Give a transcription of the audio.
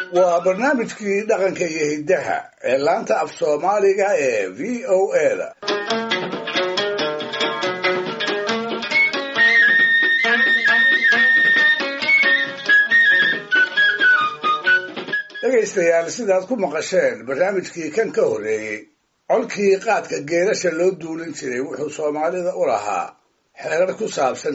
waa barnaamijkii dhaqanka iyo hiddaha ee laanta af soomaaliga ee v o a da dhegaystayaal sidaad ku maqasheen barnaamijkii kan ka horreeyey colkii qaadka geelasha loo duulin jiray wuxuu soomaalida u lahaa xeerar ku saabsan